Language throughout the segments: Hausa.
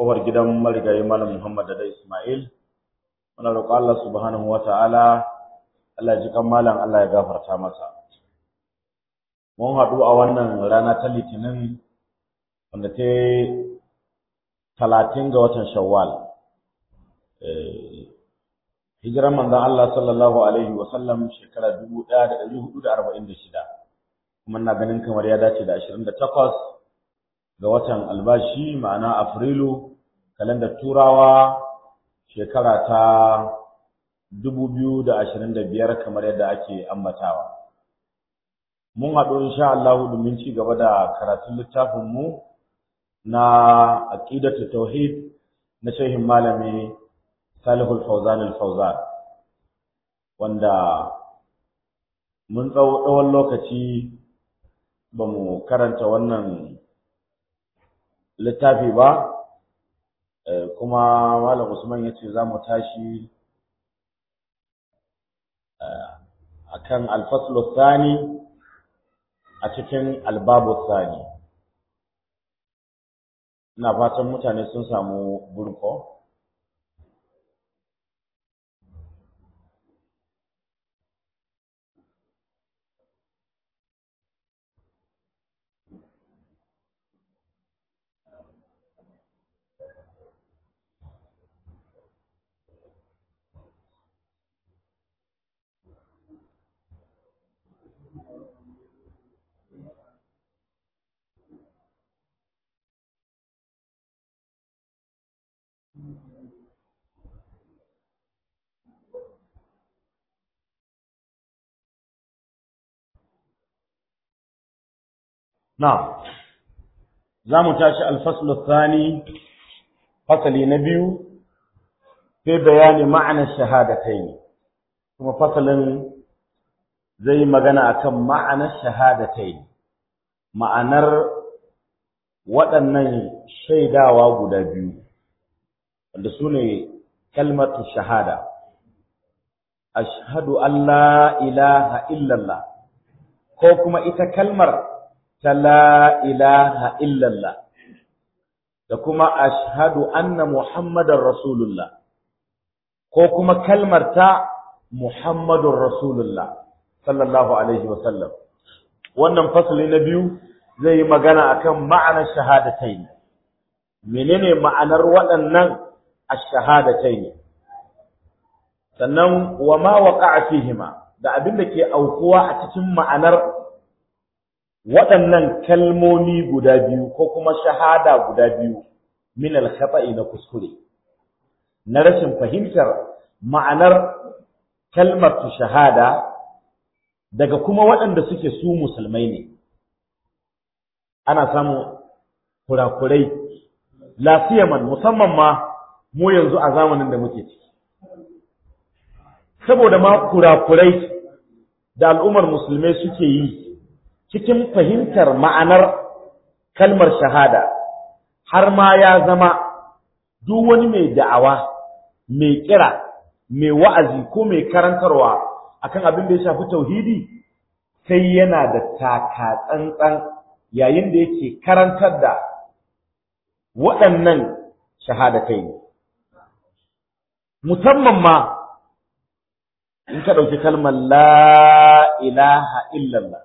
kofar gidan marigayi malam Muhammad da Ismail muna roƙo Allah subhanahu wata'ala Allah ya ji kan malam Allah ya gafarta masa mun haɗu a wannan rana ta litinin wanda ta talatin ga watan shawwal hijiran manzon Allah sallallahu alaihi wa sallam shekara 1446 kuma ina ganin kamar ya dace da 28 ga watan albashi ma'ana afrilu kalandar turawa shekara ta 2025 kamar yadda ake ambatawa mun haɗu insha Allah domin ci gaba da karatun littafin mu na aqidatu tauhid na shehin malami Salihul Fawzan al-Fawzan wanda mun tsawon lokaci ba mu karanta wannan littafi ba kuma malam Usman ya ce za mu tashi akan al-faslu thani a cikin albabu thani ina fatan mutane sun samu burko نعم زامو تاشي الفصل الثاني فصل نبيو في بيان معنى الشهادتين ثم فصل زي ما قنا أكم معنى الشهادتين ma'anar waɗannan shaidawa guda biyu wanda su ne kalmatu shahada ashhadu an la ilaha illallah ko kuma ita kalmar ta la ilaha illallah da kuma ashhadu anna muhammadar rasulullah ko kuma kalmar ta muhammadun rasulullah sallallahu alaihi wasallam wannan fasali na biyu zai yi magana akan ma'anar shahadatai menene ma'anar waɗannan ash-shahadatai sannan wa ma waqa'a fihima da abin da ke aukuwa a cikin ma'anar waɗannan kalmomi guda biyu ko kuma shahada guda biyu min al-khata'i na kuskure na rashin fahimtar ma'anar kalmar shahada daga kuma waɗanda suke su musulmai ne ana samun kurakurai lafiyaman musamman ma mu yanzu a zamanin da muke ciki saboda ma kurakurai da al'ummar musulmai suke yi cikin fahimtar ma'anar kalmar shahada har ma ya zama duk wani mai da'awa mai kira mai wa'azi ko mai karantarwa akan abin da ya shafi tauhidi sai yana da taka tsantsan yayin da yake karantar da waɗannan shahadatai ne musamman ma in ka ɗauki kalmar la ilaha illallah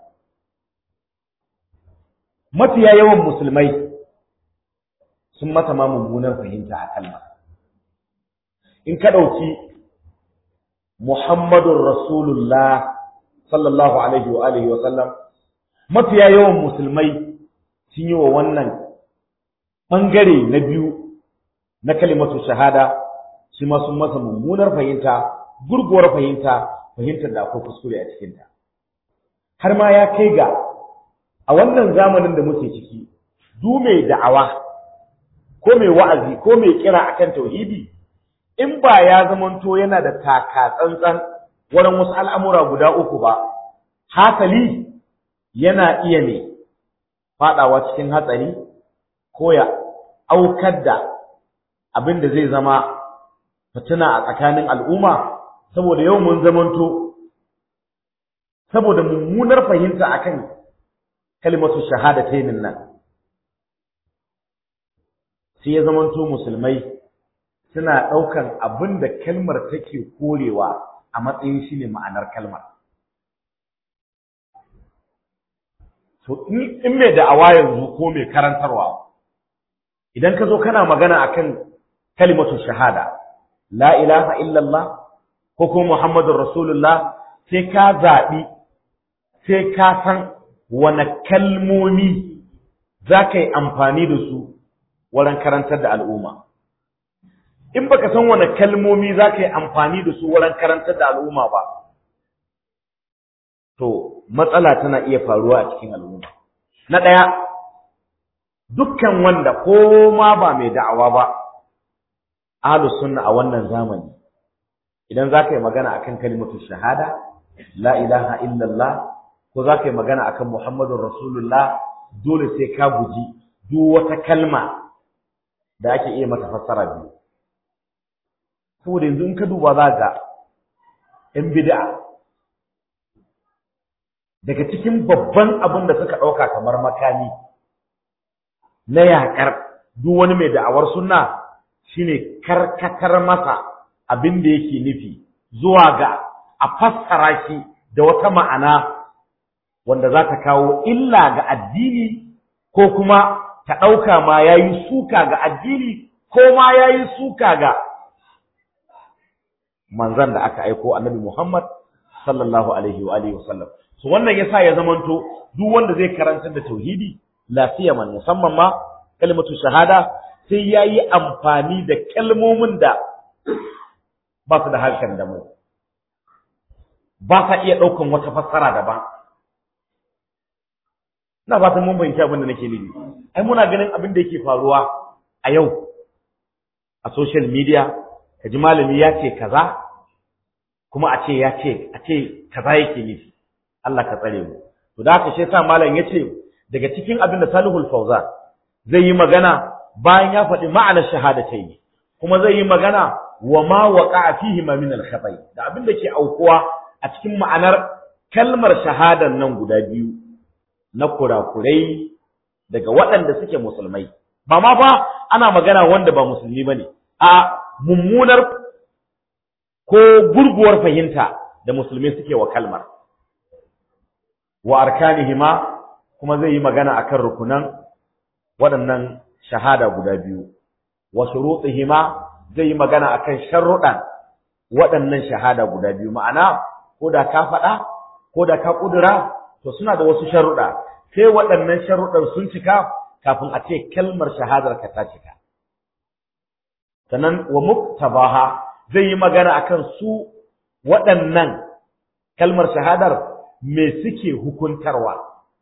mafiya yawan musulmai sun mata ma mummunar fahimta a kalmar in ka ɗauki Muhammadun Rasulullah sallallahu alaihi wa alihi wa sallam mafiya yawan musulmai sun yi wa wannan ɓangare na biyu na kalimatu shahada shi ma sun masa mummunar fahimta gurguwar fahimta fahimtar da akwai kuskure a cikinta har ma ya kai ga a wannan zamanin da muke ciki du mai da'awa ko mai wa'azi ko mai kira akan tauhidi in ba ya zamanto yana da taka tsantsan wurin wasu al'amura guda uku ba, hasali yana iya ne faɗawa cikin hatsari ko ya aukar da abin da zai zama fitina a tsakanin al'umma saboda yau mun zamanto saboda mummunar fahimta akan kalimatu shahadatayn nan sai ya zamanto musulmai suna ɗaukan abin da kalmar take korewa a matsayin shi ne ma'anar kalmar to in mai da'awa yanzu ko mai karantarwa idan ka zo kana magana akan kalimatu shahada la ilaha illallah ko kuma muhammadur rasulullah sai ka zaɓi sai ka san wane kalmomi za ka yi amfani da su wurin karantar da al'umma in baka san wane kalmomi za ka yi amfani da su wurin karantar da al'umma ba to matsala tana iya faruwa a cikin al'umma na ɗaya dukkan wanda ko ma ba mai da'awa ba ahlus sunna a wannan zamani idan za ka yi magana akan kalimatu shahada la ilaha illallah ko za ka yi magana akan muhammadun rasulullah dole sai ka guji duk wata kalma da ake iya mata fassara biyu saboda yanzu in ka duba za ga ‘yan bid'a daga cikin babban abin da suka ɗauka kamar makami na yaƙar duk wani mai da'awar sunna shine karkatar masa abin da yake nufi zuwa ga a fassara shi da wata ma'ana wanda za ta kawo illa ga addini ko kuma ta ɗauka ma ya yi suka ga addini ko ma ya yi suka ga manzan da aka aiko annabi Muhammad sallallahu alaihi wa alihi wasallam so wannan yasa ya zamanto duk wanda zai karantar da tauhidi lafiya man musamman ma kalmatu shahada sai yayi amfani da kalmomin da ba su da harshen da mu ba sa iya ɗaukan wata fassara daban ina fatan mun bayyana abin da nake nufi ai muna ganin abin da yake faruwa a yau a social media kaji malami ya ce kaza kuma a ce ya ce a ce kaza yake nufi Allah ka tsare mu to da haka shi yasa malam yace daga cikin abin da Salihul Fawzan zai yi magana bayan ya faɗi ma'anar shahadatayn kuma zai yi magana wa ma waqa'a fihi ma min al-khata'i da abin da ke aukuwa a cikin ma'anar kalmar shahadan nan guda biyu na kurakurai daga waɗanda suke musulmai ba ma fa ana magana wanda ba musulmi bane a mummunar ko gurguwar fahimta da musulmi suke wa kalmar wa arkanihima kuma zai yi magana akan rukunan waɗannan shahada guda biyu wa shurutihima zai yi magana akan sharruɗan waɗannan shahada guda biyu ma'ana ko da ka faɗa ko da ka ƙudura to suna da wasu sharuɗa sai waɗannan sharuɗan sun cika kafin a ce kalmar shahadar ka ta cika sannan wa muktabaha zai yi magana akan su waɗannan kalmar shahadar me suke hukuntarwa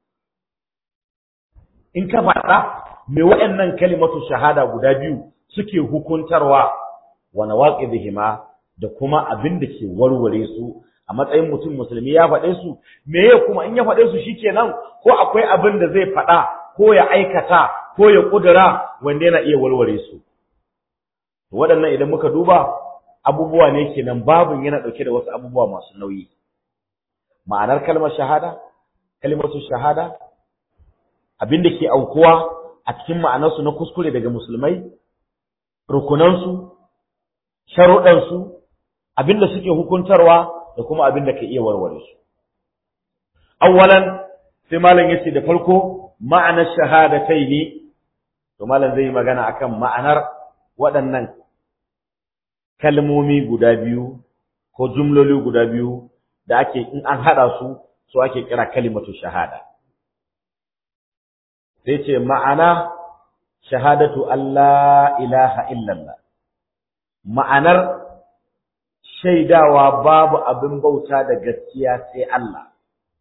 in ka faɗa me waɗannan kalimatu shahada guda biyu suke hukuntarwa wa nawaqidihima da kuma abin da ke warware su a matsayin mutum musulmi ya faɗe su meye kuma in ya faɗe su shikenan ko akwai abin da zai faɗa ko ya aikata ko ya ƙudura wanda yana iya warware su waɗannan idan muka duba abubuwa ne kenan babin yana ɗauke da wasu abubuwa masu nauyi ma'anar kalmar shahada kalmatu shahada abin da ke aukuwa a cikin ma'anarsu na kuskure daga musulmai rukunansu sharuɗansu abin da suke hukuntarwa da kuma abin da ka iya warware su awwalan sai malam yace da farko ma'anar shahadatai ne to malam zai yi magana akan ma'anar waɗannan kalmomi guda biyu ko jumloli guda biyu da ake in an haɗa su su ake kira kalimatu shahada sai ce ma'ana shahadatu Allah ilaha illallah ma'anar shaidawa babu abin bauta da gaskiya sai Allah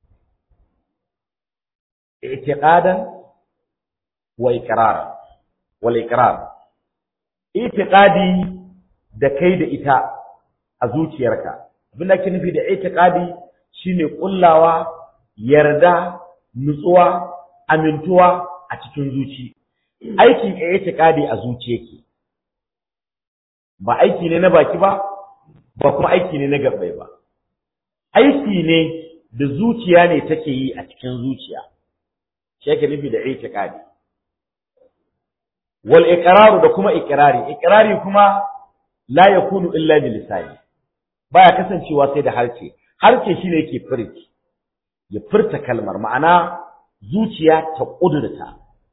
i'tiqadan wa iqraran wal iqrar i'tiqadi da kai da ita a zuciyarka abin da ake nufi da i'tiqadi shine kullawa yarda nutsuwa amintuwa a cikin zuci aikin i'tiqadi a zuci yake ba aiki ne na baki ba ba kuma aiki ne na gabbai ba aiki ne da zuciya ne take yi a cikin zuciya shi yake nufi da i'tiqadi wal iqraru da kuma iqrari iqrari kuma la yakunu illa bi lisani baya kasancewa sai da harce harce shine yake furci ya furta kalmar ma'ana zuciya ta kudurta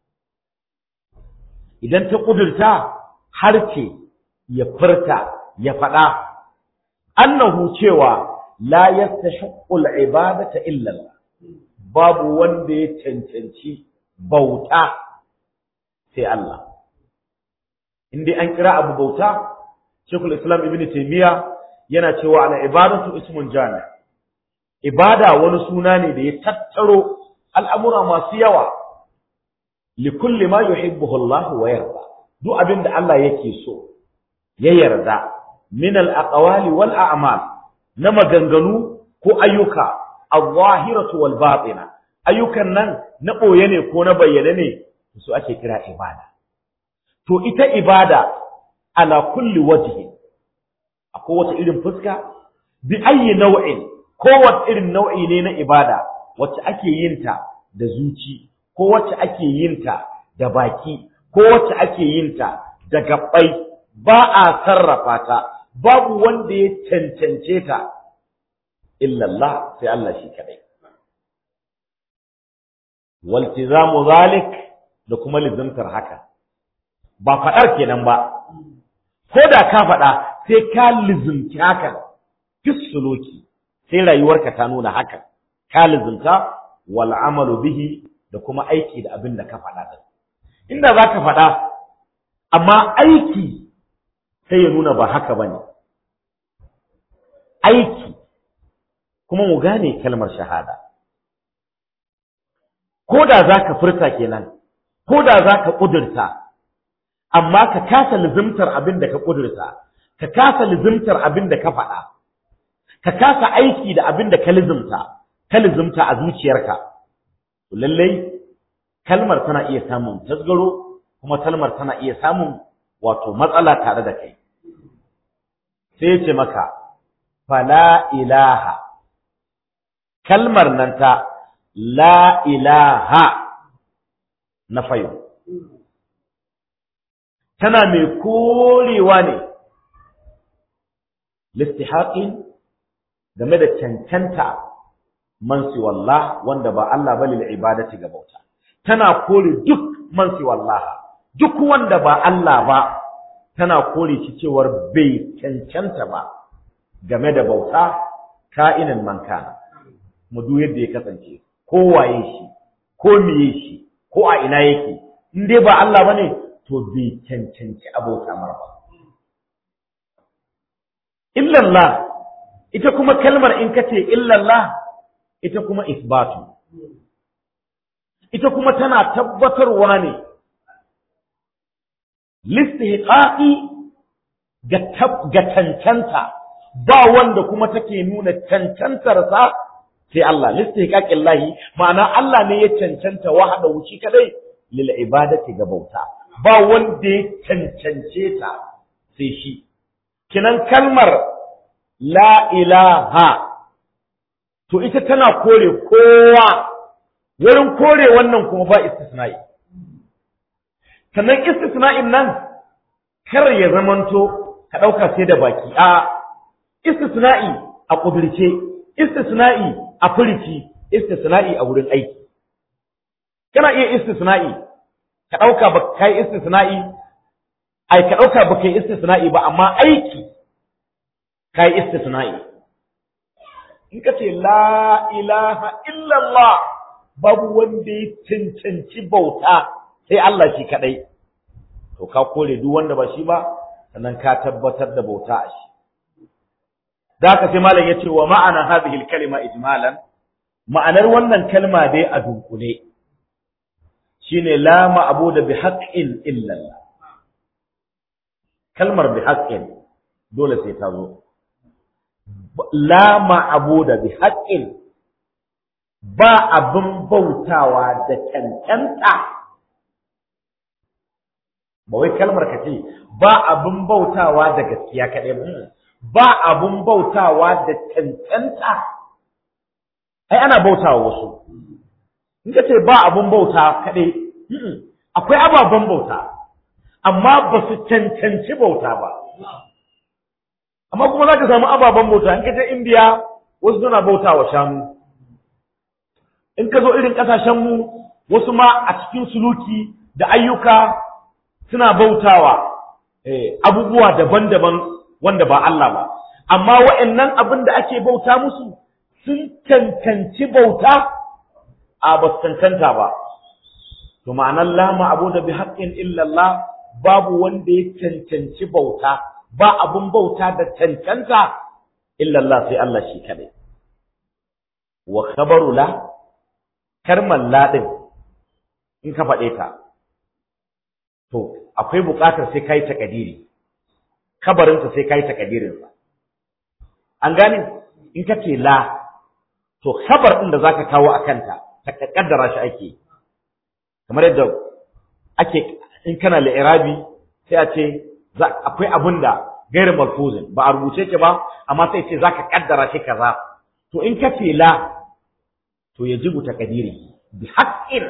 idan ta kudurta harce ya furta ya faɗa annahu cewa la yastahiqqu al-ibadata illa Allah babu wanda ya cancanci bauta sai Allah in dai an kira abu bauta Sheikhul Islam Ibn Taymiyyah yana cewa al ibadatu ismun jami ibada wani suna ne da ya tattaro al'amura masu yawa li kulli ma yuhibbuhu Allah wa yarda duk abin da Allah yake so ya yarda min al aqwali wal a'mal na maganganu ko ayyuka al-zahiratu wal batina ayyukan nan na boye ne ko na bayyane ne su ake kira ibada to ita ibada ala kulli wajhi akwai wata irin fuska bi ayyi nau'in kowace irin nau'i ne na ibada wacce ake yin ta da zuci ko wacce ake yin ta da baki ko wacce ake yin ta da gabbai ba a sarrafa ta babu wanda ya cancance ta illallah sai Allah shi kadai waltizamu zalik da kuma lizimtar haka ba faɗar kenan ba ko da ka faɗa sai ka lizimci hakan fisuluki sai rayuwarka ta nuna hakan ka lizimta wal amalu bihi da kuma aiki da abin da ka faɗa din inda za ka faɗa amma aiki sai ya nuna ba haka bane aiki kuma mu gane kalmar shahada ko da za ka furta kenan ko da za ka ƙudurta amma ka kasa lizimtar abin da ka ƙudurta ka kasa lizimtar abin da ka faɗa ka kasa aiki da abin da ka lizimta ka lizimta a zuciyarka lallai kalmar tana iya samun tasgaro kuma kalmar tana iya samun wato matsala tare da kai sai ya ce maka fala ilaha kalmar nan ta la ilaha na fayo tana mai korewa ne listihaƙin game da cancanta mansi wallah wanda ba Allah ba lil ibadati ga bauta tana kore duk mansi wallaha duk wanda ba Allah ba tana kore shi cewar bai cancanta ba game da bauta ka'inin manka mu duk yadda ya kasance ko waye shi ko miye shi ko a ina yake in dai ba Allah bane to bai cancanci abota mar ba illallah ita kuma kalmar in kace illallah ita kuma isbatu ita kuma tana tabbatarwa ne listihqaqi ga cancanta ba wanda kuma take nuna cancantarsa sai Allah listihqaqin lahi ma'ana Allah ne ya cancanta wahada wuci kadai lil ibadati ga bauta ba wanda ya cancance ta sai shi kinan kalmar la ilaha to ita tana kore kowa wurin kore wannan kuma ba istisna'i sannan istisna'in nan kar ya zamanto ka ɗauka sai da baki a istisna'i a ƙudurce istisna'i a furici istisna'i a wurin aiki kana iya istisna'i ka ɗauka ba kai istisna'i ai ka ɗauka ba kai istisna'i ba amma aiki kai istisna'i in ka ce la ilaha illallah babu wanda ya cancanci bauta sai Allah shi kadai to ka kore duk wanda ba shi ba sannan ka tabbatar da bauta a shi da haka sai malam yace wa ma'ana hadhihi al-kalima ijmalan ma'anar wannan kalma dai a dunkule shine la ma'budu bi haqqin illa Allah kalmar bi haqqin dole sai ta zo la ma'budu bi haqqin ba abin bautawa da cancanta ba wai kalmar ka ce ba abin bautawa da gaskiya kaɗai ba ba abin bautawa da cancanta ai ana bautawa wasu in ka ce ba abin bauta kaɗai akwai ababen bauta amma ba su cancanci bauta ba amma kuma za ka samu ababen bauta in ka je indiya wasu suna bauta wa shanu in ka zo irin ƙasashenmu wasu ma a cikin suluki da ayyuka suna bautawa abubuwa daban-daban wanda ba Allah ba amma wa'annan abin da ake bauta musu sun cancanci bauta a ba su cancanta ba to ma'anar la ma'abuda bi haqqin illa Allah babu wanda ya cancanci bauta ba abun bauta da cancanta illa Allah sai Allah shi kadai wa khabaru la karman la din in ka faɗe ta to akwai buƙatar sai kai takadiri kabarinsa sai kai takadirinsa an gane in ka ce la to khabar din da zaka kawo a kanta ta kaddara shi ake kamar yadda ake in kana li'irabi sai a ce akwai abin da gairu malfuzin ba a rubuce ki ba amma sai ce zaka kaddara shi kaza to in ka ce la to yajibu takdiri bi haqqin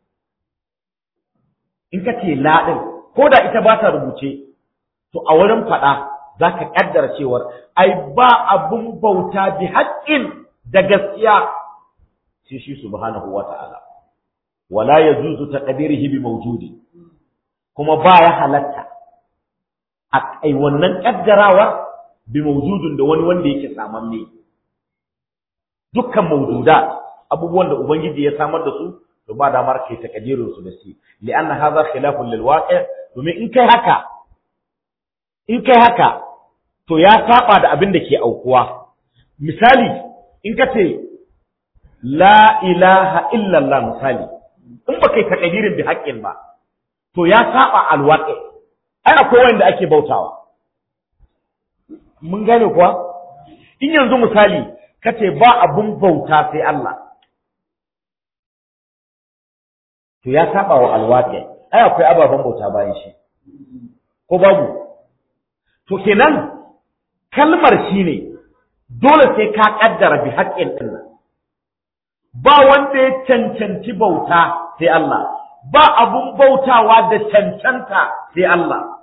in ka ce la din ko da ita ba ta rubuce to a wurin faɗa zaka kaddara cewar ai ba abun bauta bi haqqin da gaskiya sai shi subhanahu wata'ala wala yajuzu taqdirihi bi mawjudi kuma baya halatta a kai wannan kaddarawar bi mawjudin da wani wanda yake samamme dukkan mawjudat abubuwan da ubangiji ya samar da su to ba damar kai takdirin su da shi li'anna hadha khilafun lil waqi' domin in kai haka in kai haka to ya saba da abin da ke aukuwa misali in ka ce la ilaha illallah misali in ba kai takadirin bi haƙƙin ba to ya saba alwaƙi ai akwai wanda ake bautawa mun gane kuwa in yanzu misali ka ce ba abun bauta sai Allah to ya saba wa alwaƙi ai akwai ababen bauta bayan shi ko babu to kenan kalmar shine dole sai ka kaddara bi haƙƙin din ba wanda ya cancanci bauta sai Allah ba abun bautawa da cancanta sai Allah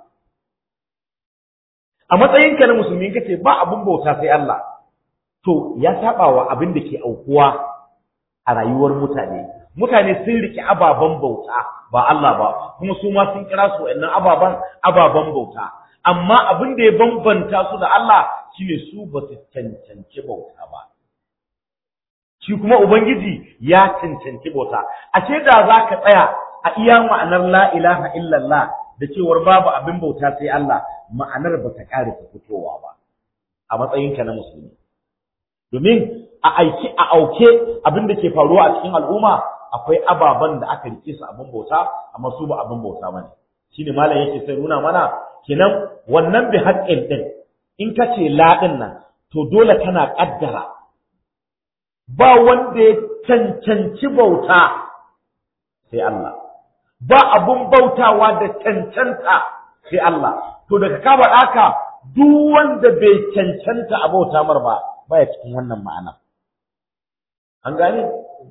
a matsayinka na musulmi kace ba abun bauta sai Allah to ya saba wa abin da ke aukuwa a rayuwar mutane mutane sun riki ababen bauta ba Allah ba kuma su ma sun kira su wa'annan ababen ababen bauta amma abin da ya bambanta su da Allah shine su ba su cancanci bauta ba shi kuma ubangiji ya cancanci bauta ashe da za ka tsaya a iya ma'anar la ilaha illallah da cewar babu abin bauta sai Allah ma'anar ba ta ƙare ta fitowa ba a matsayinka na musulmi domin a aiki a auke abin da ke faruwa a cikin al'umma akwai ababen da aka rike su abin bauta amma su ba abin bauta bane shine malam yake sai nuna mana kenan wannan bi haƙƙin din in ka ce la din nan to dole kana kaddara ba wanda ya cancanci bauta sai Allah ba abun bautawa da cancanta sai Allah to daga ka faɗa ka duk wanda bai cancanta a bauta mar ba baya cikin wannan ma'ana an gane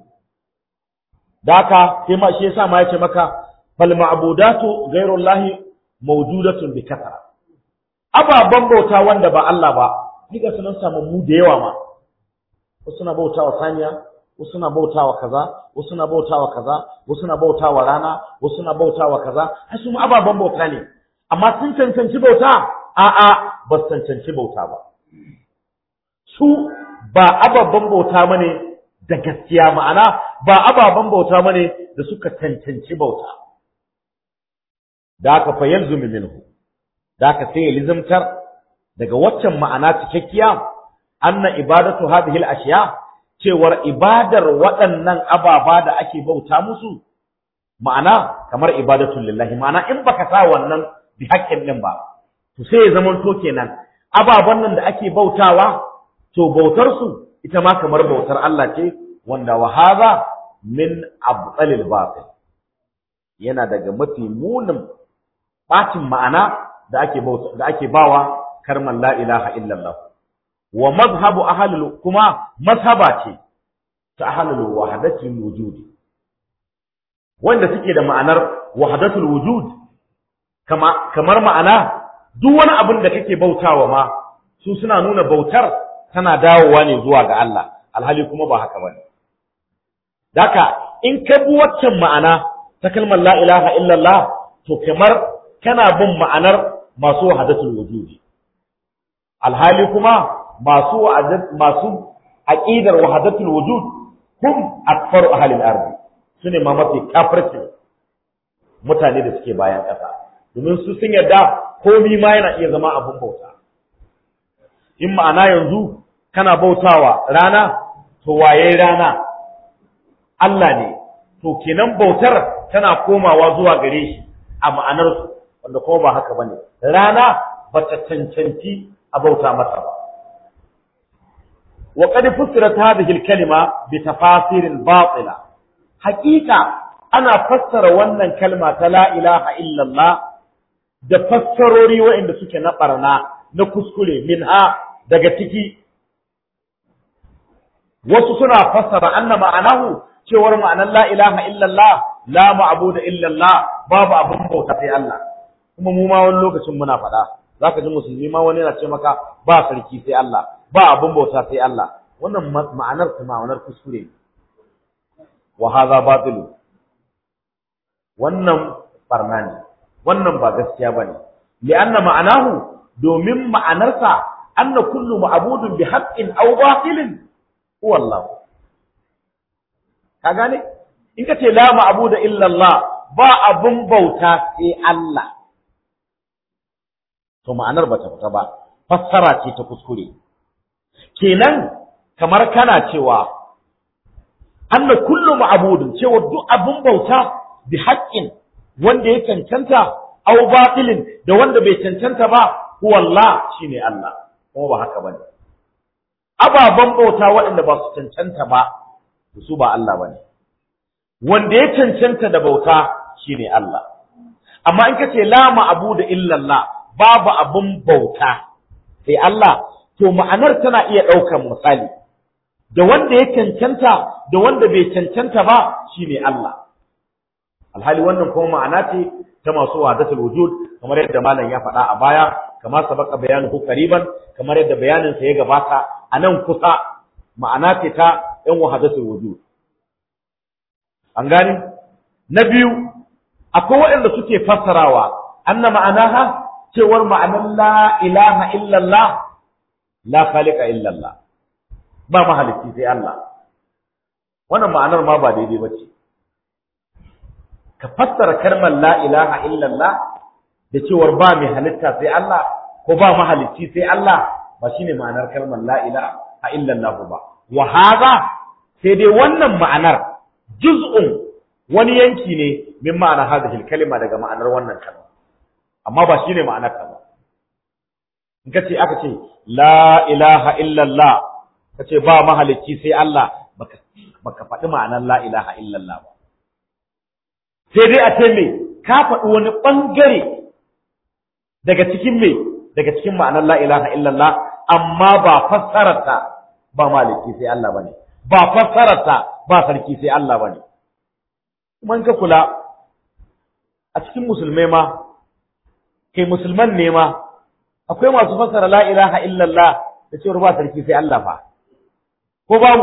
da haka sai ma shi yasa ma yace maka fal ma'budatu ghayrullahi mawjudatun bi kasara ababan bauta wanda ba Allah ba diga sunan samu mu da yawa ma wasu na bautawa saniya wasu na bautawa kaza wasu na bautawa kaza wasu na bautawa rana wasu na bautawa kaza har su ababan bauta ne amma sun cancanci bauta a'a ba su cancanci bauta ba su ba ababen bauta bane da gaskiya ma'ana ba ababen bauta bane da suka cancanci bauta da aka fa yalzumi minhu da aka sai ya lizimtar daga waccan ma'ana cikakkiya anna ibadatu hadhihi al-ashiya cewar ibadar waɗannan ababa da ake bauta musu ma'ana kamar ibadatul lillahi ma'ana in baka sa wannan bi haƙƙin din ba to sai ya zama to kenan ababan nan da ake bautawa to bautar su ita ma kamar bautar Allah ce wanda wa hadha min abtalil batil yana daga mafi munin bacin ma'ana da ake bauta da ake bawa karman la ilaha illallah wa mazhabu ahlul kuma mazhaba ce ta ahlul wahdatul wujud wanda suke da ma'anar wahdatul wujud kama kamar ma'ana duk wani abin da kake bautawa ma su suna nuna bautar tana dawowa ne zuwa ga Allah alhali kuma ba haka bane daka in ka bi waccan ma'ana ta kalmar la ilaha illallah to kamar kana bin ma'anar masu wahadatul wujudi alhali kuma masu masu aqidar wahadatul wujud hum akfaru ahli al-ard sune ma mafi kafirci mutane da suke bayan ƙasa domin su sun yarda komi ma yana iya zama abun bauta in ma'ana yanzu kana bautawa rana to waye rana Allah ne to kenan bautar tana komawa zuwa gare shi a ma'anarsu wanda kuma ba haka bane rana bata cancanci a bauta mata ba wa qad fussirat hadhihi al-kalima bi tafasirin batila haqiqa ana fassara wannan kalma ta la ilaha illa Allah da fassarori waɗanda suke na barna na kuskure minha daga ciki wasu suna fassara anna ma'anahu cewar ma'anar la ilaha illallah la ma'budu illallah babu abin bauta sai Allah kuma mu ma wani lokacin muna faɗa zaka ji musulmi ma wani yana ce maka ba sarki sai Allah ba abin bauta sai Allah wannan ma'anar ta ma'anar kuskure wa hadha batil wannan barna ne wannan ba gaskiya bane li'anna ma'anahu domin ma'anarsa anna kullu ma'budun bi haqqin aw batilin huwa Allah ka gane in ka ce la ma'budu illa Allah ba abun bauta sai Allah to ma'anar bata fita ba fassara ce ta kuskure kenan kamar kana cewa anna kullu ma'budun cewa duk abun bauta bi haqqin wanda ya cancanta aw batilin da wanda bai cancanta ba huwa Allah shine Allah kuma ba haka bane ababan bauta waɗanda ba su cancanta ba su ba Allah bane wanda ya cancanta da bauta shine Allah amma in kace la ma'budu illa Allah babu abun bauta sai Allah to ma'anar tana iya ɗaukar misali da wanda ya cancanta da wanda bai cancanta ba shine Allah alhali wannan kuma ma'ana ce ta masu wahdatul wujud kamar yadda malam ya faɗa a baya kama sabaka bayanuhu qariban kamar yadda bayanin sa ya gabata a nan kusa ma'ana ce ta ɗan wahdatul wujud an gani na biyu akwai waɗanda suke fassarawa anna ma'anaha cewar ma'anar la ilaha illallah la khaliqa illallah ba mahalicci sai Allah wannan ma'anar ma ba daidai bace ka fassara kalmar la ilaha illallah da cewar ba mai halitta sai Allah ko ba mahalicci sai Allah ba shine ma'anar kalmar la ilaha illallah ba wa hadha sai dai wannan ma'anar juz'un wani yanki ne min ma'ana hadhihi kalima daga ma'anar wannan kalma amma ba shine ma'anar ta ba in kace aka ce la ilaha illallah kace ba mahalicci sai Allah baka baka faɗi ma'anar la ilaha illallah ba sai dai a ce me ka faɗi wani ɓangare daga cikin me daga cikin ma'anar la ilaha illallah amma ba fassararta ba maliki sai Allah bane ba fassararta ba sarki sai Allah bane kuma in ka kula a cikin musulmai ma kai musulman ne ma akwai masu fassara la ilaha illallah da cewar ba sarki sai Allah fa ko babu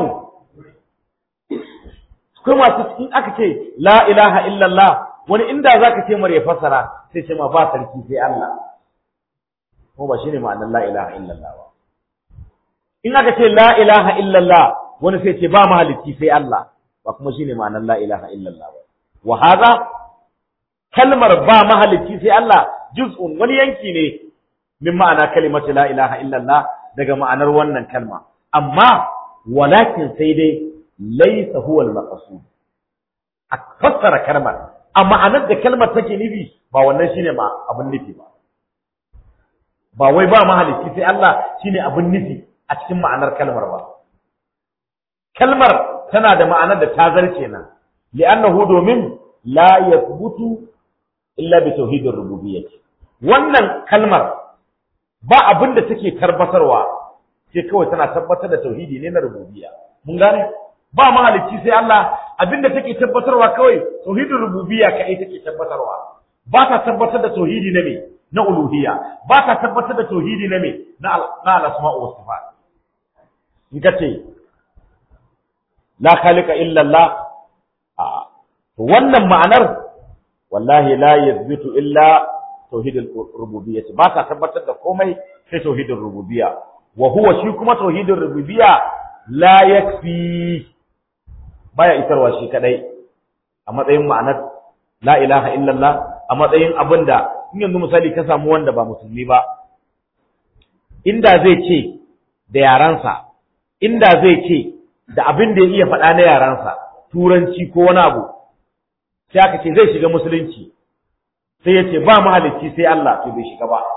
akwai masu in aka ce la ilaha illallah wani inda zaka ce mar ya fassara sai ce ma ba sarki sai Allah ko ba shine ma'anar la ilaha illallah ba in aka ce la ilaha illallah wani sai ce ba mahalicci sai Allah ba kuma shine ma'anar la ilaha illallah ba wa hadha kalmar ba mahalicci sai Allah juz'un wani yanki ne min ma'ana kalimatu la ilaha illallah daga ma'anar wannan kalma amma walakin sai dai laysa huwa al-maqsud a fassara kalmar a ma'anar da kalmar take nufi ba wannan shine ma abin nufi ba ba wai ba mahalicci sai Allah shine abin nufi a cikin ma'anar kalmar ba kalmar tana da ma'anar da ta zarce nan li'annahu domin la yathbutu illa bi tauhidir rububiyyah wannan kalmar ba abin da take tabbatarwa sai kawai tana tabbatar da tauhidi ne na rububiyya mun gane ba mahalicci sai Allah abin da take tabbatarwa kawai tauhidir rububiyya kai take tabbatarwa ba ta tabbatar da tauhidi na me na uluhiyya ba ta tabbatar da tauhidi na me na al-asma'u was sifat in ka ce la khaliqa illa Allah wannan ma'anar wallahi la yazbitu illa tauhidul rububiyyah ba ta tabbatar da komai sai tauhidul rububiyya wa huwa shi kuma tauhidul rububiyya la yakfi baya isarwa shi kadai a matsayin ma'anar la ilaha illallah a matsayin abinda in yanzu misali ka samu wanda ba musulmi ba inda zai ce da yaransa inda zai ce da abin da ya iya faɗa na yaransa turanci ko wani abu sai aka ce zai shiga musulunci sai ya ce ba mahalicci sai Allah to bai shiga ba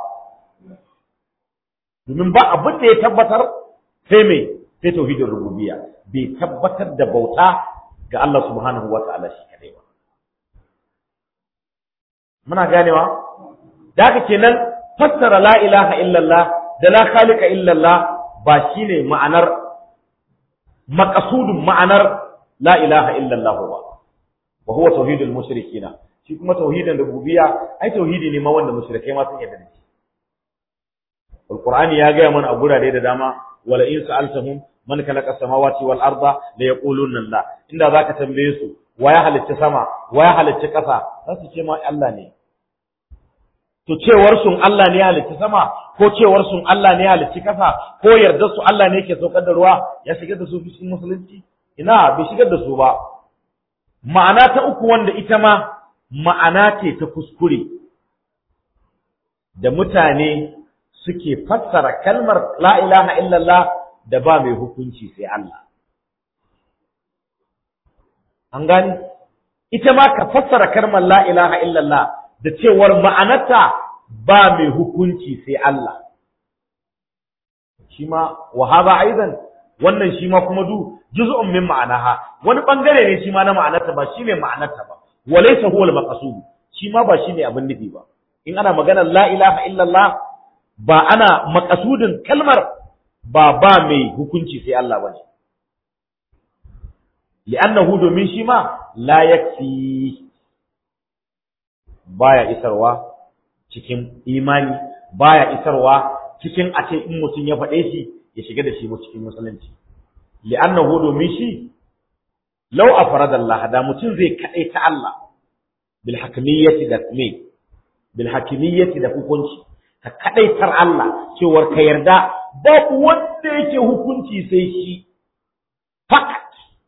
domin ba abin da ya tabbatar sai mai sai tauhidin rububiyya bai tabbatar da bauta ga Allah subhanahu wa ta'ala shi kadai ba muna ganewa da haka kenan fassara la ilaha illallah da la khaliqa illallah ba shine ma'anar maqasudun ma'anar la ilaha illallah ba wa huwa tauhidul mushrikina shi kuma tauhidin rububiyya ai tauhidi ne ma wanda mushrikai ma sun yarda da shi alqur'ani ya ga mana a gurare da dama wala in sa'altahum man khalaqa samawati wal arda la yaquluna Allah inda zaka tambaye su wa ya halicci sama wa ya halicci ƙasa za su ce ma Allah ne to cewar sun Allah ne ya halicci sama ko cewar sun Allah ne ya halicci ƙasa ko yarda su Allah ne yake saukar da ruwa ya shigar da su cikin musulunci ina bai shigar da su ba ma'ana ta uku wanda ita ma ma'ana ce ta kuskure da mutane suke fassara kalmar la ilaha illallah da ba mai hukunci sai Allah an gani ita ma ka fassara kalmar la ilaha illallah da cewar ma'anarta ba mai hukunci sai Allah shi ma wa hada aidan wannan shi ma kuma du juz'un min ma'anaha wani bangare ne shi ma na ma'anarta ba shi ne ma'anarta ba walaysa huwa al-maqsud shi ma ba shi ne abin nufi ba in ana maganar la ilaha illallah ba ana maqasudin kalmar ba ba mai hukunci sai Allah bane li'annahu domin shi ma la yakfi baya isarwa cikin imani baya isarwa cikin a ce in mutum ya faɗe shi ya shiga da shi mu cikin musulunci li'annahu domin shi law afrada Allah da mutum zai kadai ta Allah bil hakimiyyati da me bil hakimiyyati da hukunci ka kadai tar Allah cewar ka yarda babu wanda yake hukunci sai shi fakat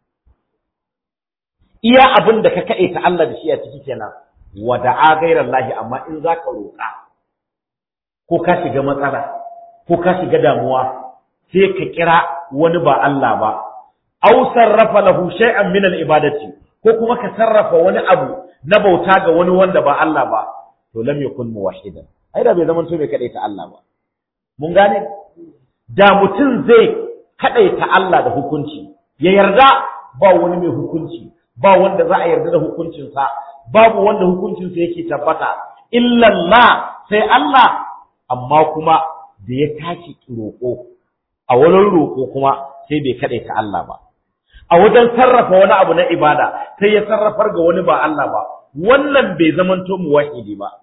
iya abin da ka kadai ta Allah da shi a ciki kenan wa da'a ghairar lahi amma in zaka roƙa ko ka shiga matsala ko ka shiga damuwa sai ka kira wani ba Allah ba aw sarrafa lahu shay'an min al-ibadati ko kuma ka sarrafa wani abu na bauta ga wani wanda ba Allah ba to lam yakun muwahhidan ai da bai zaman to mai kadai ta Allah ba mun gane da mutum zai kadai ta Allah da hukunci ya yarda ba wani mai hukunci ba wanda za a yarda da hukuncinsa babu wanda hukuncinsa yake tabbata illallah sai Allah amma kuma da ya tashi roƙo a wurin roƙo kuma sai bai kaɗai ta Allah ba a wajen sarrafa wani abu na ibada sai ya sarrafar ga wani ba Allah ba wannan bai zamanto muwahhidi ba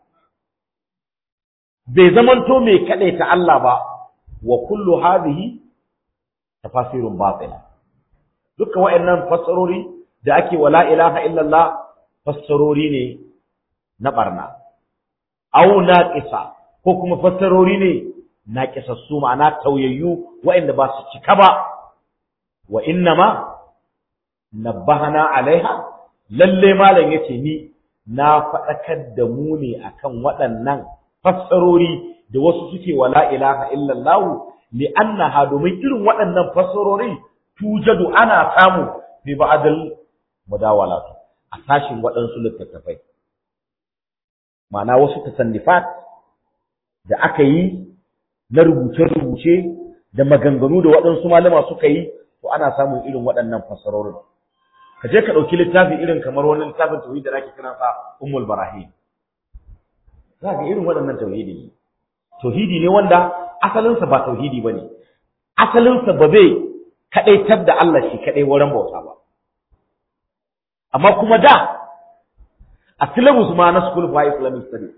bai zamanto mai kaɗai ta Allah ba wa kullu hadhihi tafasirun batila dukkan wa'annan fassarori da ake wala ilaha illallah fassarori ne na barna au naqisa ko kuma fassarori ne naqisassu ma'ana tauyayyu wa'anda ba su cika ba wa innama nabbahana alaiha lalle malam yace ni na faɗakar da mu ne akan waɗannan fassarori da wasu suke wala ilaha illallah li annaha domin irin waɗannan fassarori tujadu ana samu bi ba'dal mudawalatu a sashin waɗansu littattafai ma'ana wasu tasannifat da aka yi na rubuce-rubuce da maganganu da waɗansu malama suka yi to ana samun irin waɗannan fassarorin ka je ka ɗauki littafi irin kamar wani littafin tauhidi da ake kiran sa ummul barahim za ga irin waɗannan tauhidi ne tauhidi ne wanda asalinsa ba tauhidi ba ne asalinsa ba zai kaɗaitar da Allah shi kaɗai wurin bauta ba amma kuma da a syllabus ma na school for islamic studies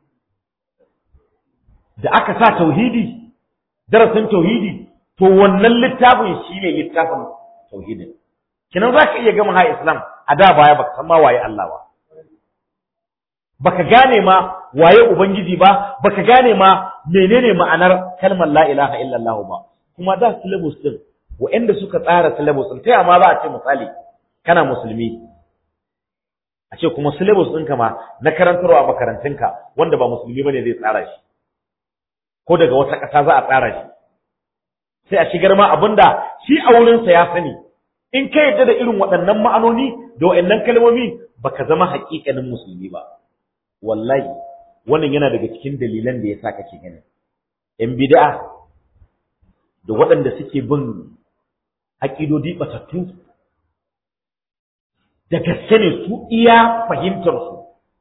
da aka sa tauhidi darasin tauhidi to wannan littafin shine littafin tauhidin kinan za ka iya gama ha islam a da baya baka san ma waye Allah ba baka gane ma waye ubangiji ba baka gane ma menene ma'anar kalmar la ilaha illallah ba kuma da syllabus din wa'anda suka tsara syllabus din taya ma za a ce misali kana musulmi a ce kuma syllabus ɗinka ma na karantarwa a makarantunka wanda ba musulmi bane zai tsara shi ko daga wata ƙasa za a tsara shi sai a shigar ma abinda shi a wurinsa ya sani in ka yadda da irin waɗannan ma'anoni da waɗannan kalmomi baka zama haƙiƙanin musulmi ba wallahi wannan yana daga cikin dalilan da yasa kake gani yan bid'a da waɗanda suke bin aƙidodi batattu da gaske ne su iya fahimtar su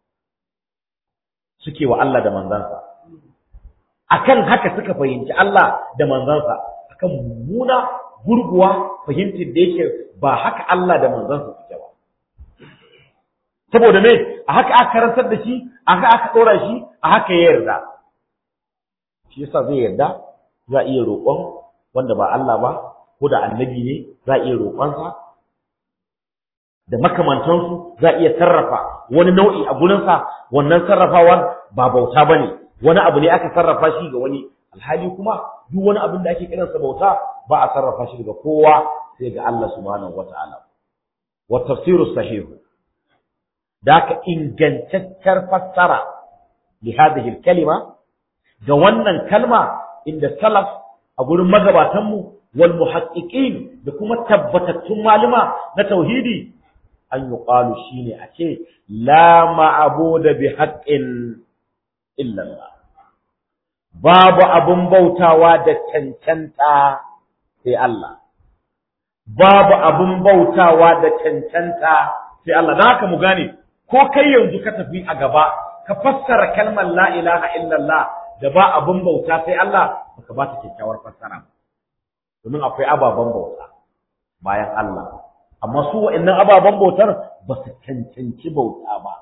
suke wa Allah da manzansa akan haka suka fahimci Allah da manzansa akan mummuna gurguwa fahimtar da yake ba haka Allah da manzansa suke ba saboda me a haka aka karantar da shi a haka aka ɗora shi a haka ya yarda shi yasa zai yarda za a iya roƙon wanda ba Allah ba ko da annabi ne za a iya roƙonsa da makamantansu za a iya sarrafa wani nau'i a gurinsa wannan sarrafawar ba bauta ba ne wani abu ne aka sarrafa shi ga wani alhali kuma duk wani abin da ake kiransa bauta ba a sarrafa shi daga kowa sai ga Allah subhanahu wata'ala wa tafsiru sahih da ka ingantaccen fassara li hadhihi kalima ga wannan kalma inda salaf a gurin magabatan mu wal muhaqqiqin da kuma tabbatattun maluma na tauhidi an yuqalu shine a ce la ma'budu bi haqqin illa Allah babu abun bautawa da cancanta sai Allah babu abun bautawa da cancanta sai Allah dan haka mu gane ko kai yanzu ka tafi a gaba ka fassara kalmar la ilaha illallah da ba abun bauta sai Allah baka ba ta kyakkyawar fassara domin akwai ababen bauta bayan Allah amma su wa'annan ababen bautar ba su cancanci bauta ba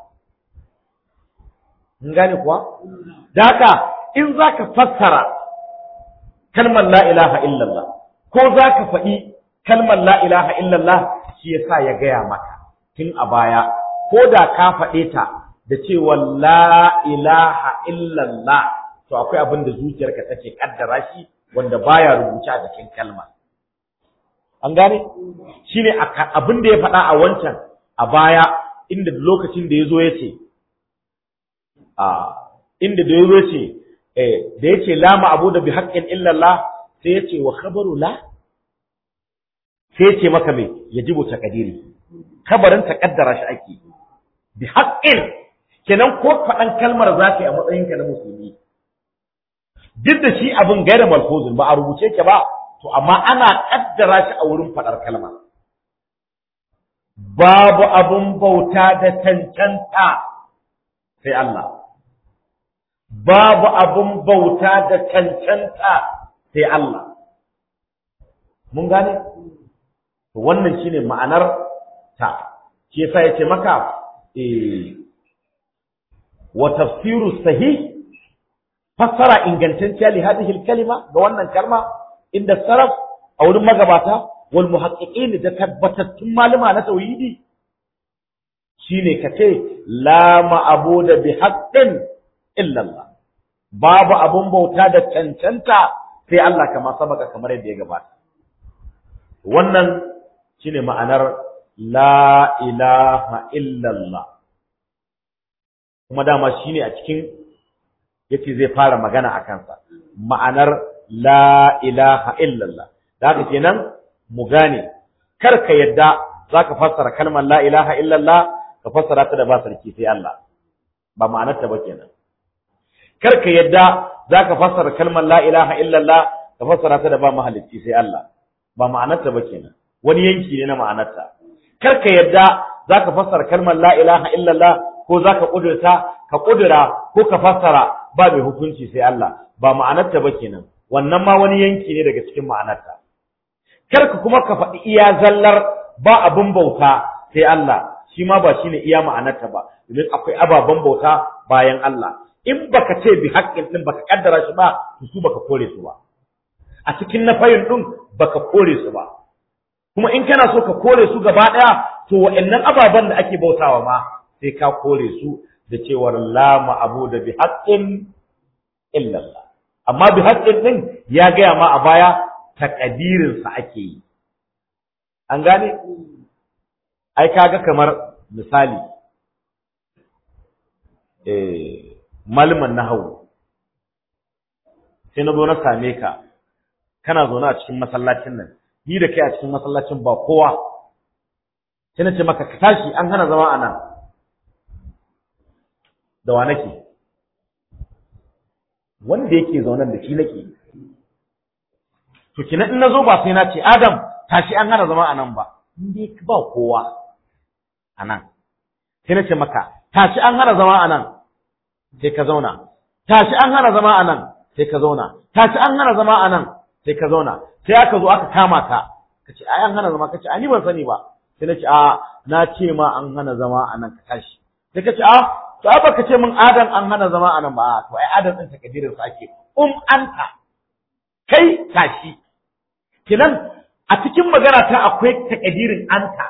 mun gane kuwa da haka in za ka fassara kalmar la ilaha illallah ko za ka faɗi kalmar la ilaha illallah shi yasa ya gaya maka tun a baya ko da ka faɗe ta da cewa la ilaha illallah to akwai abin da zuciyarka take kaddara shi wanda baya rubuce a jikin kalma an gane shine abin da ya faɗa a wancan a baya inda lokacin da ya zo ya ce a inda da ya zo ce da ya ce la ma'abuda bi haqqin illallah sai ya ce wa khabaru la sai ya ce maka me yajibu taqdiri kabarin taqaddara shi ake bi haqqin kenan ko faɗan kalmar za ka yi a matsayinka na musulmi duk da shi abin gaira malfuzin ba a rubuce ke ba to amma ana kaddara shi a wurin faɗar kalma babu abun bauta da cancanta sai Allah babu abun bauta da cancanta sai Allah mun gane to wannan shine ma'anar ta shi yasa yace maka eh wa tafsiru sahih fassara ingantacciya li hadhihi kalima ga wannan kalma inda saraf a wurin magabata wal muhaqqiqin da tabbatattun malama na tauhidi shine kace la ma'budu bi haqqin illa Allah babu abun bauta da cancanta sai Allah kama sabaka kamar yadda ya gabata wannan shine ma'anar la ilaha illa Allah kuma dama shine a cikin yace zai fara magana a kansa ma'anar la ilaha illallah da haka kenan mu gane kar ka yadda zaka fassara kalmar la ilaha illallah ka fassara ta da ba sarki sai Allah ba ma'anar ta ba kenan kar ka yadda zaka fassara kalmar la ilaha illallah ka fassara ta da ba mahalicci sai Allah ba ma'anar ta ba kenan wani yanki ne na ma'anar ta kar ka yadda zaka fassara kalmar la ilaha illallah ko zaka kudurta ka kudura ko ka fassara ba mai hukunci sai Allah ba ma'anarta ba kenan wannan ma wani yanki ne daga cikin ma'anarta kar ka kuma ka faɗi iya zallar ba abin bauta sai Allah shi ma ba shine iya ma'anarta ba domin akwai ababen bauta bayan Allah in baka ce bi haƙƙin din baka kaddara shi ba to su baka kore su ba a cikin nafayin din baka kore su ba kuma in kana so ka kore su gaba ɗaya to wa'annan ababen da ake bautawa ma sai ka kore su da cewar la ma'abuda bi haqqin illa Allah amma bi haqqin din ya gaya ma a baya takadirin sa ake yi an gane ai kaga kamar misali eh malman nahwu sai na zo na same ka kana zaune a cikin masallacin nan ni da kai a cikin masallacin ba kowa sai na ce maka ka tashi an hana zama a nan da wa nake wanda yake zaunan da shi nake to kina in nazo ba sai na ce Adam tashi an hana zama a nan ba in dai ba kowa a nan sai na ce maka tashi an hana zama a nan sai ka zauna tashi an hana zama a nan sai ka zauna tashi an hana zama a nan sai ka zauna sai aka zo aka kama ka kace ai an hana zama kace a ni ban sani ba sai na ce a na ce ma an hana zama a nan ka tashi sai kace a to ai baka ce min adam an hana zama a nan ba to ai adam din takadirin sa ake um anta kai tashi kinan a cikin magana ta akwai takadirin anta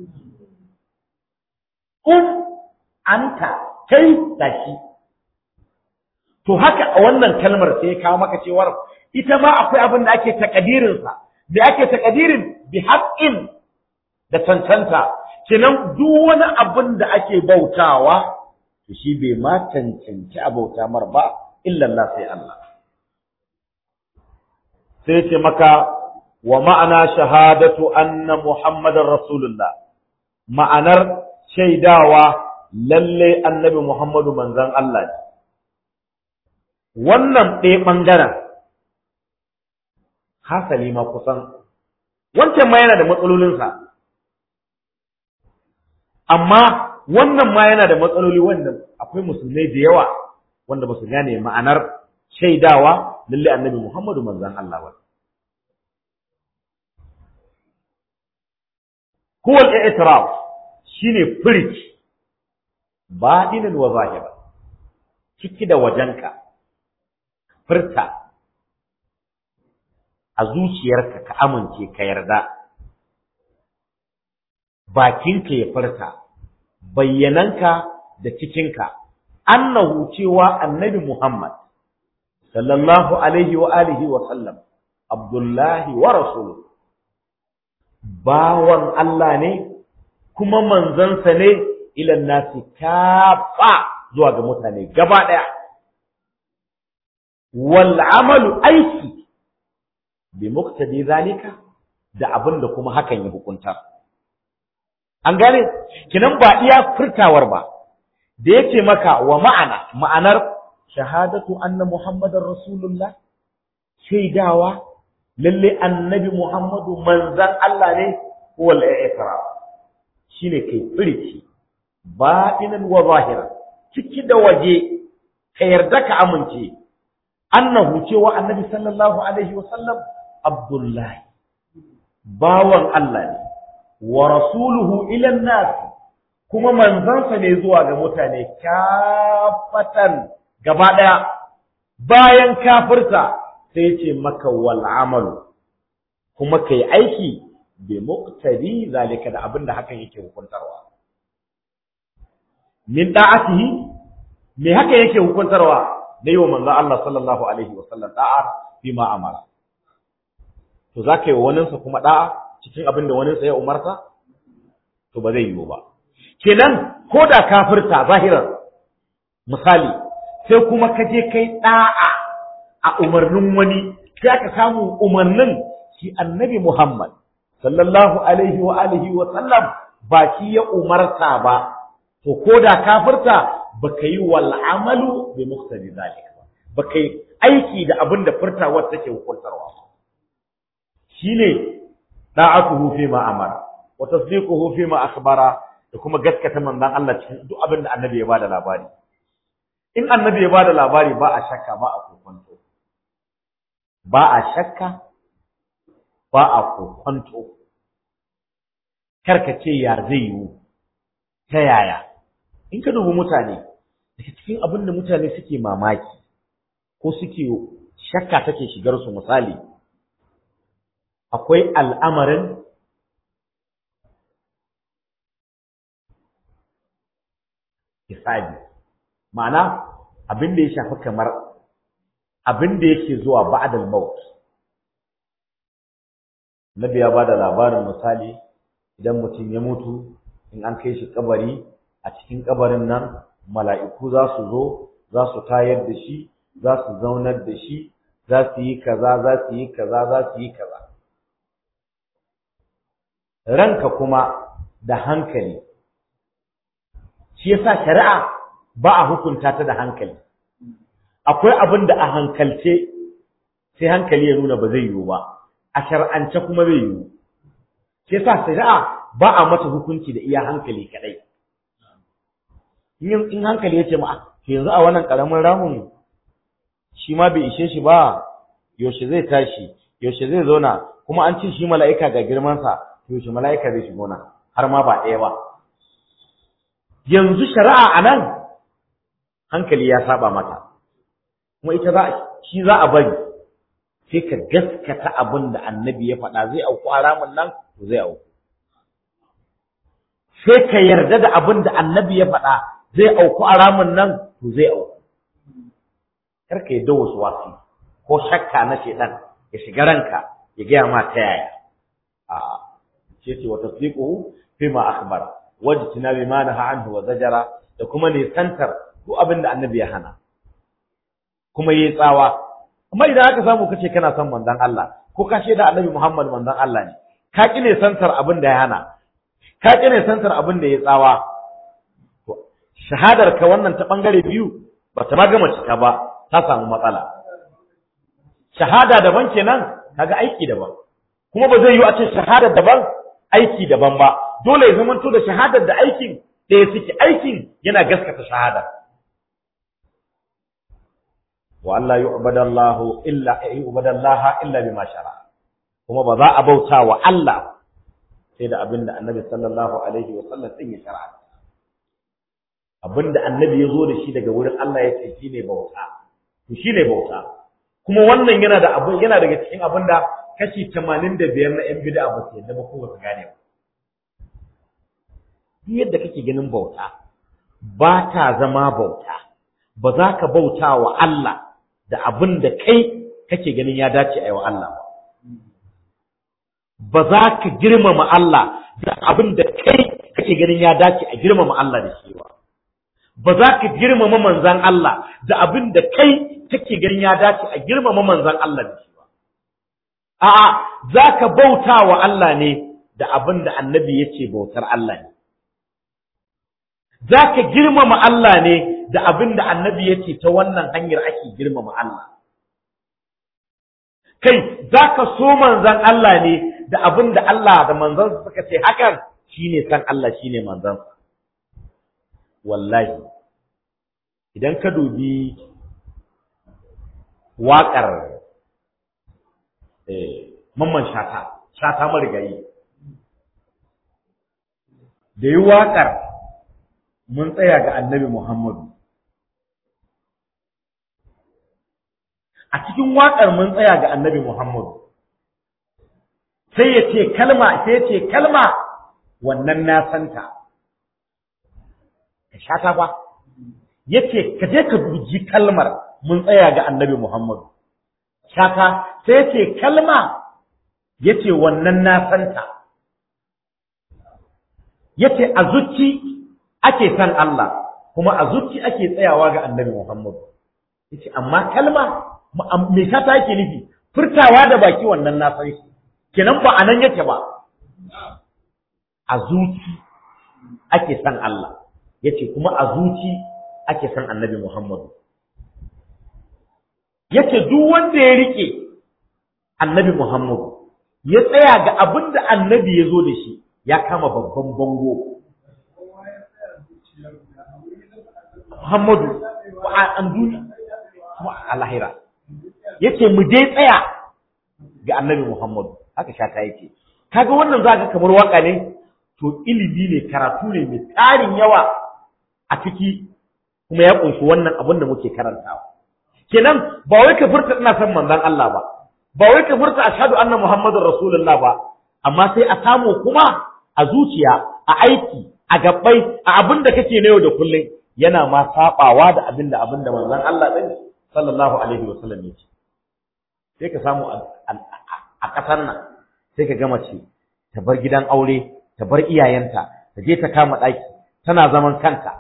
um anta kai tashi to haka a wannan kalmar sai ya kawo maka cewar ita ma akwai abin da ake takadirin sa da ake takadirin bi haqqin da cancanta kenan duk wani abin da ake bautawa to shi bai ma cancanci a bauta mar ba illa Allah sai Allah sai ce maka wa ma'ana shahadatu anna muhammadar rasulullah ma'anar shaidawa lalle annabi muhammadu manzon Allah ne wannan ɗaya ɓangaren hasali ma kusan wancan ma yana da matsalolinsa amma wannan ma yana da matsaloli wanda akwai musulmai da yawa wanda ba su gane ma'anar shaidawa lalle annabi Muhammadu manzon Allah ba huwa al-i'tiraf shine furic badinan wa zahira ciki da wajenka furta a zuciyarka ka amince ka yarda bakinka ya furta bayyananka da cikinka annahu cewa annabi Muhammad sallallahu alaihi wa alihi wa sallam abdullahi wa rasuluhu bawan Allah ne kuma manzansa ne ilan nasi kafa zuwa ga mutane gaba daya wal amalu aiki bi muqtadi zalika da abin da kuma hakan ya hukunta an gane kinan ba iya furtawar ba da yace maka wa ma'ana ma'anar shahadatu anna muhammadar rasulullah shaidawa lalle annabi muhammadu manzan Allah ne wal i'tiraf shine kai firici batinan wa zahiran ciki da waje ka yarda ka amince annahu cewa annabi sallallahu alaihi wa sallam abdullahi bawan Allah ne wa rasuluhu ila nas kuma manzansa ne zuwa ga mutane kafatan gaba daya bayan kafirta sai ce maka wal amalu kuma kai aiki bi muqtadi zalika da abinda hakan yake hukuntarwa min da'atihi me haka yake hukuntarwa da yi wa manzo Allah sallallahu alaihi wa sallam da'a fi ma amara to zaka yi waninsa kuma da'a cikin abin da waninsa ya umarta to ba zai yiwu ba kenan ko da kafirta zahirar misali sai kuma ka je kai da'a a umarnin wani sai aka samu umarnin shi annabi Muhammad sallallahu alaihi wa alihi wa sallam ba shi ya umarta ba to ko da kafirta baka yi wal amalu bi muqtadi zalika ba baka yi aiki da abin da furtawar take hukuntarwa shine da'atuhu fi ma amara wa tasdiquhu fi ma akhbara da kuma gaskata manzon Allah cikin duk abin da annabi ya bada labari in annabi ya bada labari ba a shakka ba a kokonto ba a shakka ba a kokonto karka ce ya zai yiwu ta yaya in ka dubi mutane daga cikin abin da mutane suke mamaki ko suke shakka take shigar su misali akwai al'amarin hisabi ma'ana abin da ya shafi kamar abin da yake zuwa ba'dal maut Nabi ya bada labarin misali idan mutum ya mutu in an kai shi kabari a cikin kabarin nan mala'iku za su zo za su tayar da shi za su zaunar da shi za su yi kaza za su yi kaza za su yi kaza ranka kuma da hankali shi yasa shari'a ba a hukunta ta da hankali akwai abin da a hankalce sai hankali ya nuna ba zai yiwu ba a shar'ance kuma zai yiwu shi yasa shari'a ba a mata hukunci da iya hankali kadai in hankali ya ce ma yanzu a wannan karamin ramin shi ma bai ishe shi ba yaushe zai tashi yaushe zai zauna kuma an ce shi mala'ika ga girmansa yaushe mala'ika zai shigo nan har ma ba ɗaya ba yanzu shari'a a nan hankali ya saba mata kuma ita za shi za a bari sai ka gaskata abin da annabi ya faɗa zai auku a ramin nan to zai auku sai ka yarda da abin da annabi ya faɗa zai auku a ramin nan to zai auku kar ka yadda wasu wasi ko shakka na shedan ya shiga ranka ya gaya ma ta yaya a ce ce wa tasdiquhu fima akhbar wajtina bima naha anhu wa zajara da kuma ne santar duk abin da annabi ya hana kuma yayi tsawa amma idan aka samu kace kana son manzon Allah ko ka da annabi Muhammad manzon Allah ne ka ki ne santar abin da ya hana ka ki ne santar abin da ya tsawa shahadar ka wannan ta bangare biyu ba ta ma gama cika ba ta samu matsala shahada daban kenan kaga aiki daban kuma ba zai yi a ce shahada daban aiki daban ba dole ya zamanto da shahadar da aikin ɗaya suke aikin yana gaskata shahada wa Allah yu'badallahu illa yu'badallaha illa bima shara kuma ba za a bauta wa Allah sai da abinda Annabi sallallahu alaihi wa sallam din ya shara abinda Annabi ya zo da shi daga wurin Allah ya ce shine bauta to shine bauta kuma wannan yana da abin yana daga cikin abinda kashi 85 na yan bid'a ba su yadda ba ko ba su gane ba duk yadda kake ganin bauta ba ta zama bauta ba za ka bauta wa Allah da abin da kai kake ganin ya dace a yi wa Allah ba ba za ka girmama Allah da abin da kai kake ganin ya dace a girmama Allah da shi ba ba za ka girmama manzan Allah da abin da kai kake ganin ya dace a girmama manzan Allah da shi ba a'a za ka bauta wa Allah ne da abin da annabi ya ce bautar Allah ne za ka girmama Allah ne da abin da annabi ya ce ta wannan hanyar ake girmama Allah. Kai, za ka so manzan Allah ne da abin da Allah da manzansa suka ce hakan shi ne san Allah shi ne manzansa. Wallahi, idan ka dubi waƙar mamman shata, shata marigayi, da yi waƙar mun tsaya ga annabi Muhammadu. A cikin waƙar mun tsaya ga annabi Muhammadu. Sai ya ce kalma, sai ya ce kalma wannan na santa. Ka shata ba. Ya ce ka je ka duji kalmar mun tsaya ga annabi Muhammadu. Shata sai ya ce kalma ya ce wannan na santa. Ya ce a zuci ake san Allah kuma a zuci ake tsayawa ga annabi Muhammad yace amma kalma me ta yake nufi furtawa da baki wannan na san shi kenan ba anan yake ba a zuci ake san Allah yace kuma a zuci ake san annabi Muhammad yace duk wanda ya rike annabi Muhammad ya tsaya ga abin da annabi ya zo da shi ya kama babban bango Muhammadu an duniya kuma a lahira yace mu dai tsaya ga annabi Muhammadu haka shata yake kaga wannan zaka kamar waka ne to ilimi ne karatu ne mai tarin yawa a ciki kuma ya kunshi wannan abin da muke karantawa kenan ba wai ka furta ina son manzon Allah ba ba wai ka furta ashhadu anna muhammadar rasulullah ba amma sai a samu kuma a zuciya a aiki a gabbai a abin da kake na yau da kullum yana ma sabawa da abin da abin da manzon Allah din sallallahu alaihi wa sallam yake sai ka samu a ƙasar nan sai ka gama ce ta bar gidan aure ta bar iyayenta ta je ta kama ɗaki tana zaman kanta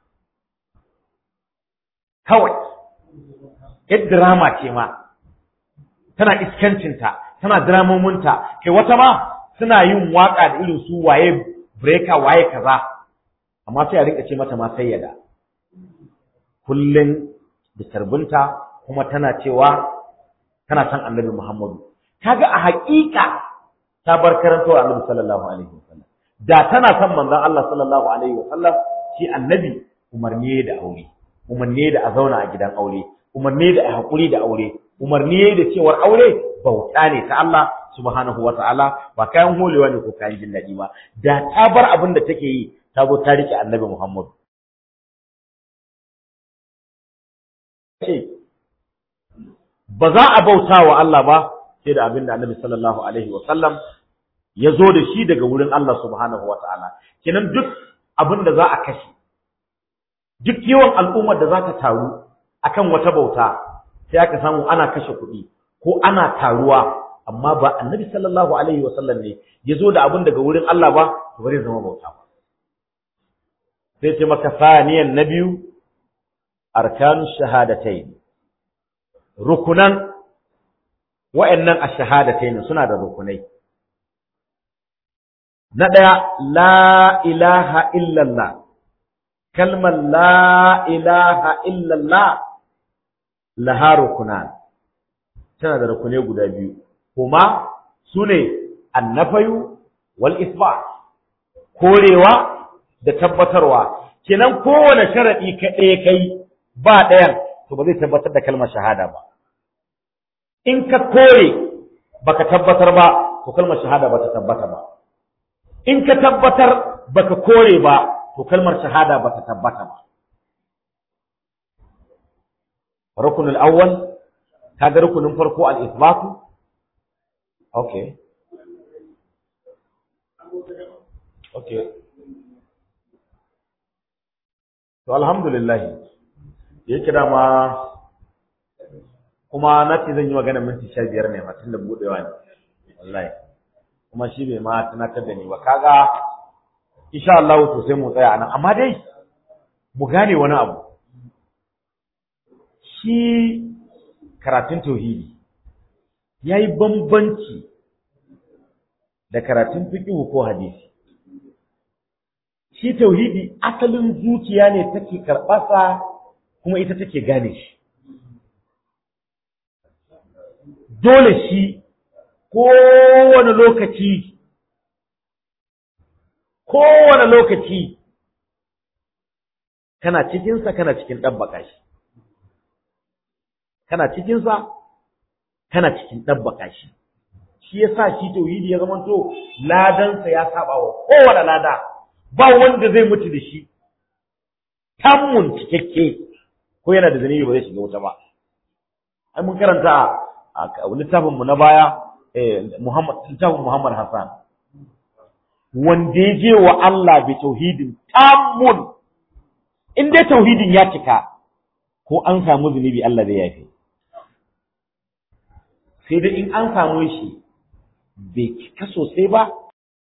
kawai yadda drama ce ma tana iskancinta tana dramominta kai wata ma suna yin waka da irin su waye breaker waye kaza amma sai a rinka ce mata ma sayyada kullun da tarbinta kuma tana cewa tana san annabi Muhammadu kaga a haƙiƙa ta bar karantawa annabi sallallahu alaihi wasallam da tana san manzon Allah sallallahu alaihi wasallam shi annabi umarni da aure umarni da a zauna a gidan aure umarni da a haƙuri da aure umarni da cewar aure bauta ne ta Allah subhanahu wa ta'ala ba kayan holewa ne ko kayan jin daɗi ba da ta bar abin da take yi ta zo ta rike annabi Muhammadu ce ba za a bauta wa Allah ba sai da abin da annabi sallallahu alaihi wa sallam ya zo da shi daga wurin Allah subhanahu wa ta'ala kenan duk abin da za a kashe duk yawan al'ummar da za ta taru akan wata bauta sai aka samu ana kashe kuɗi ko ana taruwa amma ba annabi sallallahu alaihi wa sallam ne ya zo da abin daga wurin Allah ba to bari zama bauta ba sai ce maka saniyan na biyu arkanu shahadatain rukunan wa'annan ash-shahadatain suna da rukunai na ɗaya la ilaha illallah kalmar la ilaha illallah laha rukunan tana da rukunai guda biyu kuma su ne annafayu wal isba korewa da tabbatarwa kenan kowane sharaɗi ka ɗaya kai ba ɗayan to ba zai tabbatar da kalmar shahada ba in ka kore baka tabbatar ba to kalmar shahada ba ta tabbata ba in ka tabbatar baka kore ba to kalmar shahada ba ta tabbata ba rukunul awwal kaga rukunin farko al-ithbatu okay okay to alhamdulillah yake da ma kuma na ce zan yi magana minti sha biyar ne tun da buɗewa ne wallahi kuma shi bai ma tunatar da ni ba kaga insha Allah to sai mu tsaya nan amma dai mu gane wani abu shi karatun tauhidi yayi bambanci da karatun fiqh ko hadisi shi tauhidi asalin zuciya ne take karɓasa kuma ita take gane shi dole shi kowane lokaci kowane lokaci kana cikinsa kana cikin ɗabbaka shi kana cikinsa kana cikin ɗabbaka shi shi ya sa shi tauhidi ya zamanto ladansa ya saba wa kowane lada ba wanda zai mutu da shi tammun cikakke ko yana da zanibi ba zai shiga wuta ba ai mun karanta a littafin mu na baya Muhammad littafin Muhammad Hassan wanda ya je wa Allah bi tauhidin tammun in dai tauhidin ya cika ko an samu zunubi Allah zai yafe sai dai in an samu shi bai cika sosai ba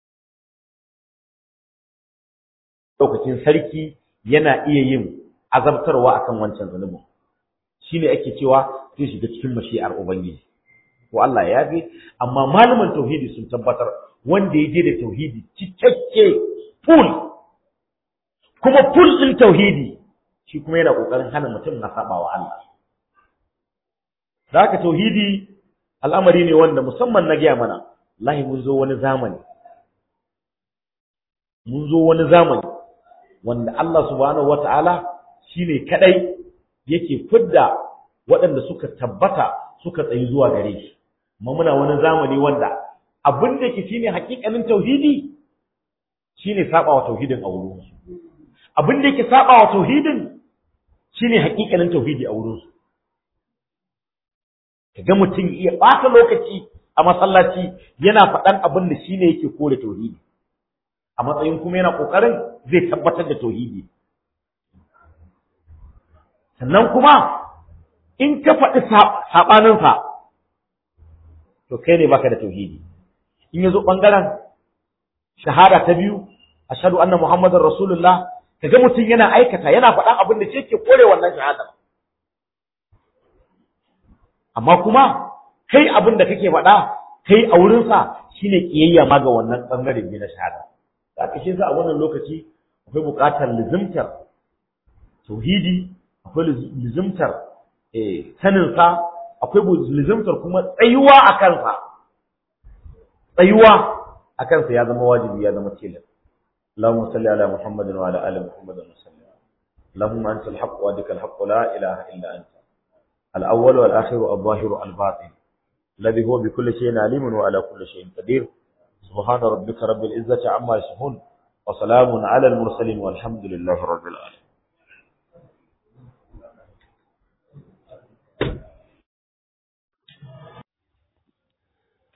lokacin sarki yana iya yin azabtarwa akan wancan zunubin shine ake cewa zai shiga cikin mashi'ar ubangiji ko Allah ya bi amma malaman tauhidi sun tabbatar wanda ya je da tauhidi cikakke full kuma full din tauhidi shi kuma yana kokarin hana mutum na sabawa Allah da haka tauhidi al'amari ne wanda musamman na gaya mana lahi mun zo wani zamani mun zo wani zamani wanda Allah subhanahu wata'ala shine kadai yake fidda waɗanda suka tabbata suka tsayi zuwa gare shi amma muna wani zamani wanda abin da yake shine hakikanin tauhidi shine saba wa tauhidin a wurin abin da yake saba wa tauhidin shine hakikanin tauhidi a wurin su kaga mutum iya ɓata lokaci a masallaci yana faɗan abin da shine yake kore tauhidi a matsayin kuma yana kokarin zai tabbatar da tauhidi sannan kuma in ka faɗi saɓaninsa to kai ne baka da tauhidi in ya zo ɓangaren shahada ta biyu ashhadu anna muhammadar rasulullah kaga mutum yana aikata yana faɗan abin da shi ke kore wannan shahada amma kuma kai abin da kake faɗa kai a wurinsa shine kiyayya ma ga wannan ɓangare ne na shahada da aka shi a wannan lokaci akwai buƙatar lizimtar tauhidi akwai lizimtar saninsa akwai lizimtar kuma tsayuwa a kansa tsayuwa a kansa ya zama wajibi ya zama tilas اللهم صل على محمد وعلى ال محمد وسلم اللهم انت الحق وادك الحق لا اله الا انت الاول والاخر الظاهر الباطن الذي هو بكل شيء عليم وعلى كل شيء قدير سبحان ربك رب العزه عما يصفون وسلام على المرسلين والحمد لله رب العالمين